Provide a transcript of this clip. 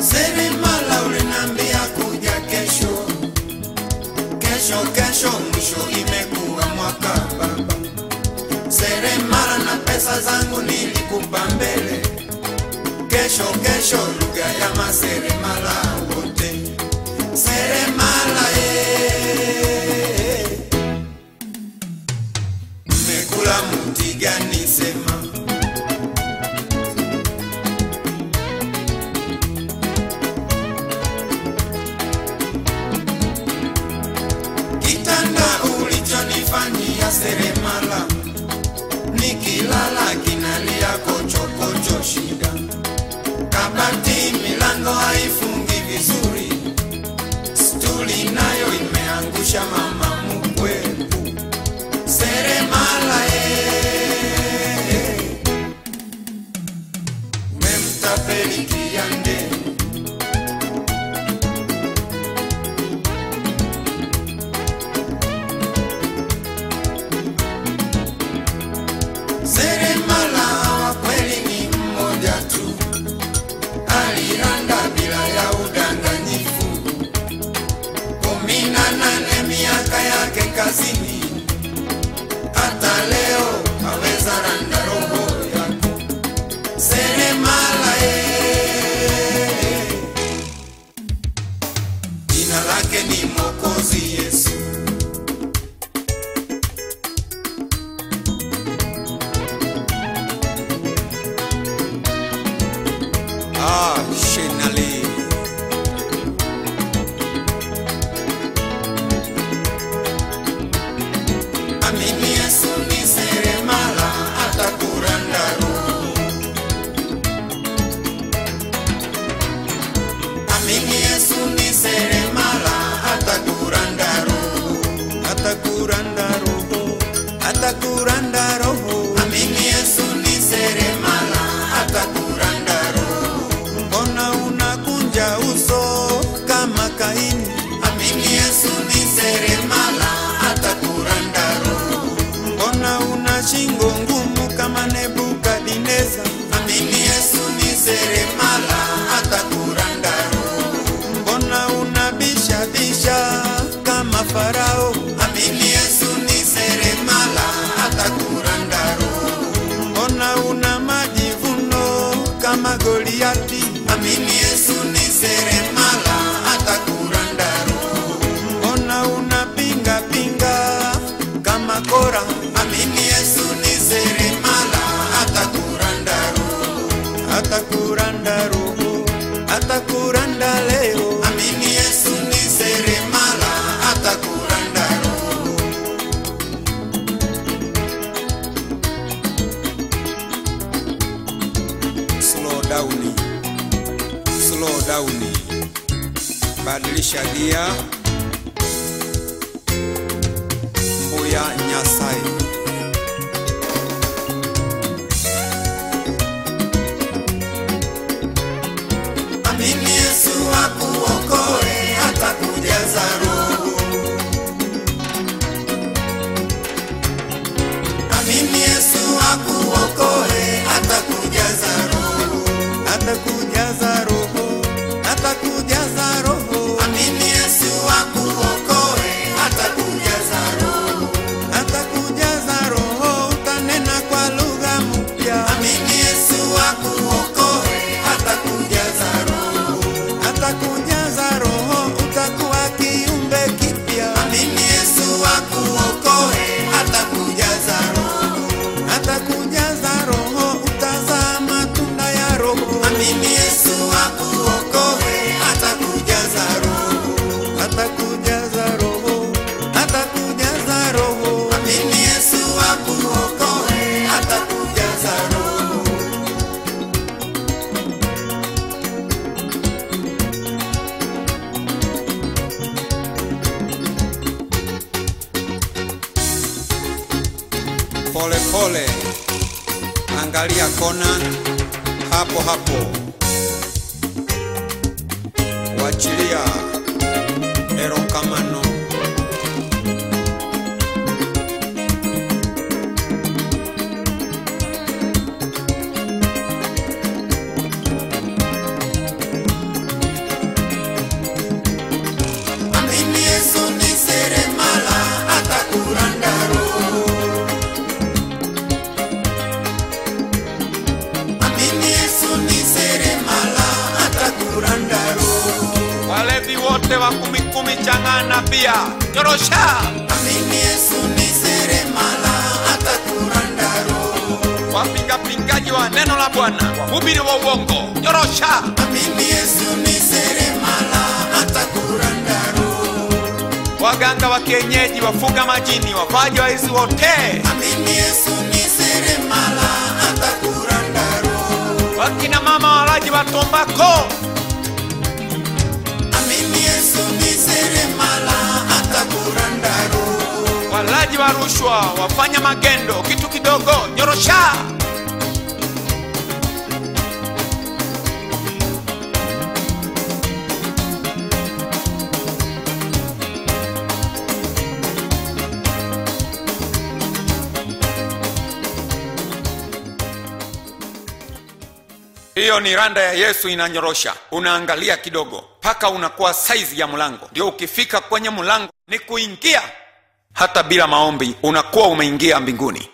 Seremala ulinambia kuja kesho, kesho kesho, mwisho imekuwa mwaka baba. Seremala na pesa zangu nilikupa mbele, kesho kesho, lugha ya maseremala wote. Seremala eh, mmekula mti gani sema? Kitanda ulichonifanyia seremala, nikilala kinalia kochokocho shida. Kabati milango haifungi vizuri, stuli nayo imeangusha mama mkwepu. Seremala eh, memtapeli kiande Seremala wa kweli ni mmoja tu, aliranda bila ya udanganyifu. Kumi na nane miaka yake kazini, hata leo aweza randa roho yako. Seremala eh, jina lake ni Mwokozi Yesu. Ah, Shenali. Amini Yesu ni seremala atakuranda roho. Amini Yesu ni seremala atakuranda roho. Atakuranda roho. Atakuranda roho. Amini Yesu ni seremala atakuranda roho. Mbona unakunja uso kama Kaini? Amini Yesu ni seremala atakuranda roho. Mbona una shingo ngumu kama Nebukadineza? Amini Yesu ni seremala atakuranda roho. Mbona unabisha bisha kama Farao? Amini Yesu ni seremala atakuranda roho. Mbona una majivuno kama Goliati? Amini Yesu ni seremala atakuranda roho. Mbona unapinga pinga kama Kora? Amini Yesu ni seremala atakuranda roho. Atakuranda roho. Atakuranda leo. Amini Yesu ni seremala atakuranda roho. slow down, slow down, badilisha gia, mbuya Nyasaye. Amini Yesu akuokoe, atakujaza roho. Amini Yesu akuokoe, atakujaza roho. Atakujaza roho. Atakujaza roho. Amini Yesu akuokoe, atakujaza roho. Atakujaza roho, utanena kwa lugha mpya. Amini Yesu akuokoe, atakujaza roho. Atakujaza roho, utakuwa kiumbe kipya. Amini Yesu akuokoe, atakujaza roho. Atakujaza roho, utazaa matunda ya roho. Amini Yesu akuokoe, atakujaza roho. Atakujaza roho, atakujaza roho. Amini Yesu akuokoe, atakujaza roho. Pole pole, angalia kona hapo hapo, wachilia erokamano. wazee wa kumi kumi chang'ana pia nyorosha Amini Yesu ni seremala atakuranda roho. wapingapingaji wa neno la bwana wahubiri wa uongo nyorosha Amini Yesu ni seremala atakuranda roho. waganga wa kienyeji wafuga majini wapaji wa hizi wote Amini Yesu ni seremala atakuranda roho. wakina mama walaji wa tombako Amini Yesu ni seremala atakuranda roho. walaji wa rushwa wafanya magendo kitu kidogo nyorosha hiyo ni randa ya yesu inanyorosha unaangalia kidogo mpaka unakuwa saizi ya mlango ndio ukifika kwenye mlango ni kuingia hata bila maombi unakuwa umeingia mbinguni